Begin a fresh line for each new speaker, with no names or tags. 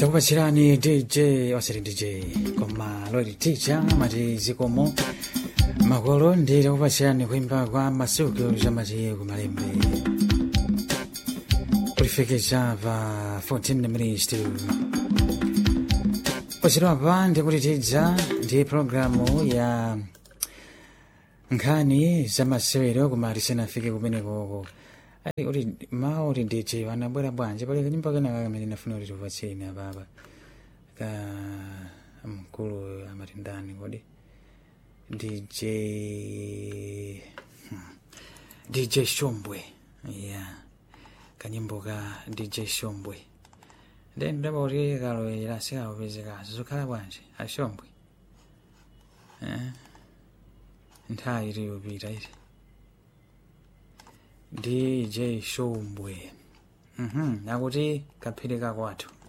takupatsirani dj osati dj koma lori tija mati zikomo makolo ndi takupatsirani kuimba kwa masuku zamati kumalembe kulifekeza pa 14 minutes to pochedwa pa ndikuti tidza ndi programu ya nkhani zamasewero koma tisanafike kumenekoko ali kuti mawu kuti ndije vanabwera bwanji pali kanyimbo kenaka kamene nafuna kuti tipatseni apapa ka mkulu amati ndani kodi dj hmm. dj shombwe yeah kanyimbo ka dj shombwe then ndaba kuti kaloyera sikakupezekaso zokhala bwanji ashombwe eh? nthawi iliyopita iti dj shombwe mhm akuti kaphiri kakwathu